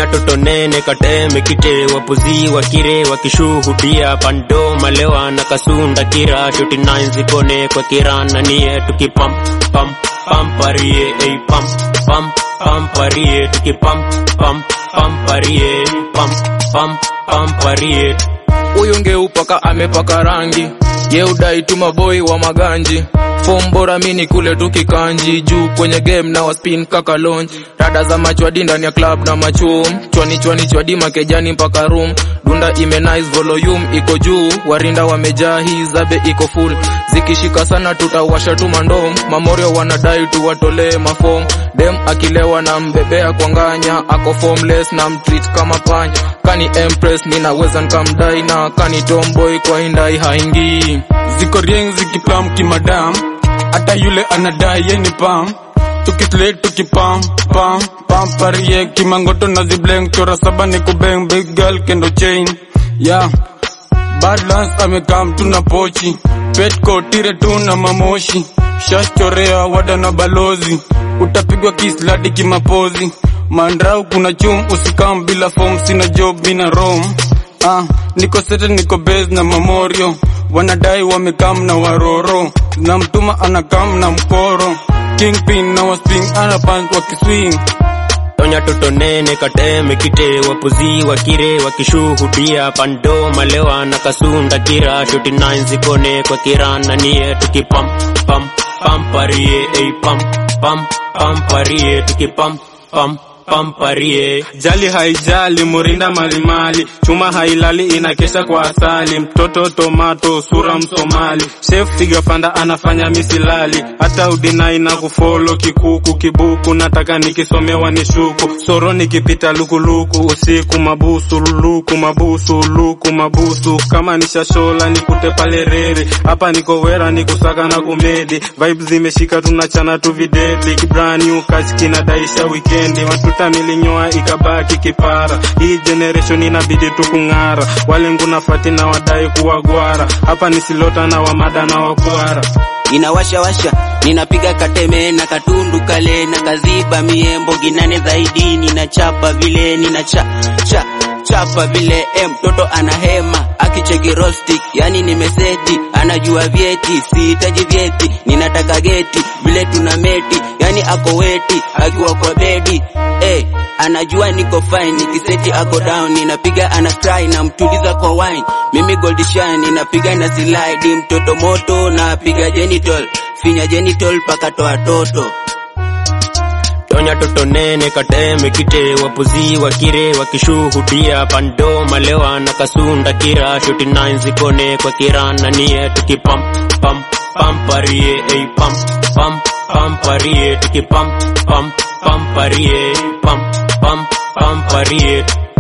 tonya toto nene kateme kite wapuzi wakire wakishuhudia pando malewa na kasunda kira shoti nine zikone kwa kirana nie tukipam pam pam parie ei pam pam pam parie tukipam pam pam parie pam pam pam parie huyu ngeupaka amepaka rangi yeudai tu maboi wa maganji fom bora mini kule tu kikanji juu kwenye game na waspin kaka launch rada za machwadi ndani ya club na machum chwani chwani chwadi makejani mpaka room dunda ime nice volume iko juu warinda wamejaa hii zabe iko full zikishika sana tutawasha tu mandom mamorio wanadai tu watolee mafom dem akilewa na mbebea kwa nganya ako formless na mtreat kama panya kani empress ninaweza nkamdai na kani tomboy kwa indai haingii ziko rieng zikiplam kimadam hata yule anadai yeni pam tukisle tukipam pam pam parie kimangoto na zibleng chora saba ni kubeng big girl kendo chain yeah badlands amekam tuna pochi petco tire tu na mamoshi shaschorea wada na balozi utapigwa kisladi kimapozi mandrau kuna chum usikam bila fom sina job mina rom ah, niko sete niko base na mamorio wanadai wamekam na waroro na mtuma anakam na mkoro kingpin na wasping anapans wakiswing tonya toto nene kateme kite wapuzi wakire wakishuhudia pando malewa na kasunda kira shoti nine zikone kwa kirana nie tukipam pam pam parie ei pam pam pam parie tukipam pam pam parie jali haijali murinda malimali chuma hailali inakesha kwa asali mtoto tomato sura msomali chef figafanda anafanya misilali hata udinai na kufolo kikuku kibuku nataka nikisomewa ni shuku soro nikipita lukuluku usiku mabusu luluku mabusu luku mabusu kama nishashola nikute pale reri hapa niko wera nikusaka na kumedi vibes zimeshika tunachana tu videdi kibrand new catch kinadaisha wikendi matuta nilinyoa ikabaki kipara hii generation inabidi tu kung'ara walengu na fati na wadai kuwa gwara hapa nisilota na wamada na wakwara inawashawasha ninapiga kateme na katundu kale na kaziba miembo ginane zaidi ninachapa vile ninacha cha chapa vile eh, mtoto ana hema akicheki rostic yani nimeseti anajua vyeti sihitaji vyeti ninataka geti vile tuna meti yani ako weti akiwa kwa bedi eh, anajua niko fine nikiseti ako down ninapiga ana try na mtuliza kwa wine mimi gold shine ninapiga na slide mtoto moto napiga genital finya genital paka toa toto tonya toto nene kateme kite wapuzi wakire wakishuhudia pando malewa na kasunda kira shoti nine zikone kwa kirana nie tukipam pam pam parie ei pam pam pam parie tukipam pam pam parie pam pam pam parie